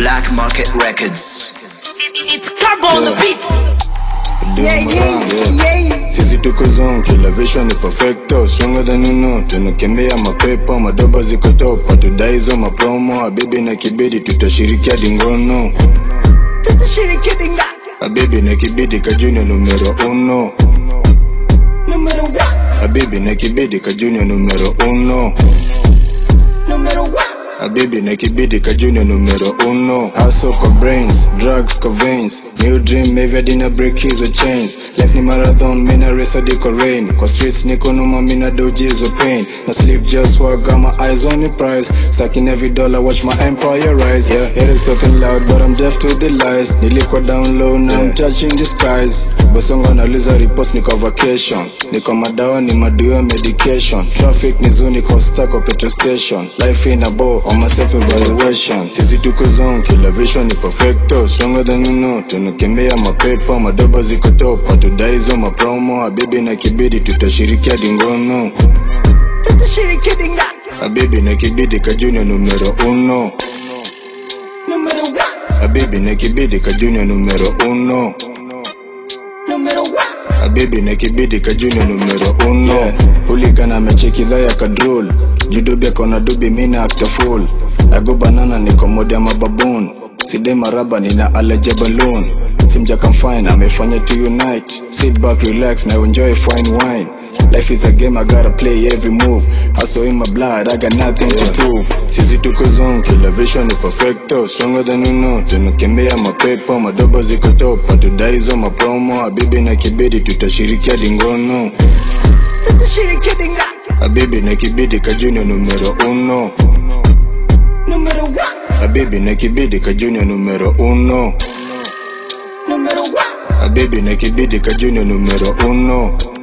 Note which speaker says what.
Speaker 1: Black Market Records.
Speaker 2: It's cargo on the beat.
Speaker 3: Yeah, yeah, yeah. Sisi tuko zone, kila vision ni perfecto Stronger than you know, tunakembea mapepo Madoba ziko top, hatudai hizo mapromo Habibi na kibidi, tutashirikia dingono
Speaker 2: Tutashiriki dinga.
Speaker 3: Habibi na kibidi, kajunior numero uno
Speaker 2: Numero one.
Speaker 3: Habibi na kibidi, kajunior numero uno
Speaker 2: Numero one.
Speaker 3: Habibi na kibidi ka junior numero uno Hustle kwa brains, drugs kwa veins New dream maybe I didn't break hizo chains Life ni marathon, mina race hadi kwa rain Kwa streets niko numa mina doji hizo pain Na sleep just work, got my eyes on the prize Stacking every dollar, watch my empire rise Yeah, it is talking loud but I'm deaf to the lies Nilikuwa down low, now I'm touching the skies Bosongo nauliza reports niko vacation Niko madawa ni madiwa medication Traffic ni zuni niko stuck kwa petrol station Life in a bow on my self evaluation Sisi tuko zone, kila vision ni perfecto Stronger than you know, tunakembea mapepo Madoba ziko top, hatudai hizo mapromo Habibi na kibidi, tutashirikia dingono
Speaker 2: Tutashiriki dinga.
Speaker 3: Habibi na kibidi, ka junior numero uno
Speaker 2: Numero one.
Speaker 3: Habibi na kibidi, ka junior numero uno
Speaker 2: Numero one.
Speaker 3: Habibi na kibidi ka junior numero uno yeah. Huligana amecheki dha ya kadrol Judobi akona dubi mina actor full Ago banana niko mode ya mababoon Side maraba nina alaja balloon Simja kamfine amefanya to unite Sit back relax na enjoy fine wine Life is a game I gotta play every move Hustle in my blood I got nothing to prove Sisi tuko zone kila vision ni perfecto Stronger than you know tunakembea mapepo Madoba ziko top hatudai hizo mapromo Habibi na kibidi tutashirikia dingono
Speaker 2: Tutashiriki dinga.
Speaker 3: Habibi na kibidi ka junior numero uno
Speaker 2: Numero one.
Speaker 3: Habibi na kibidi ka junior numero uno
Speaker 2: Numero one.
Speaker 3: Habibi na kibidi ka junior numero uno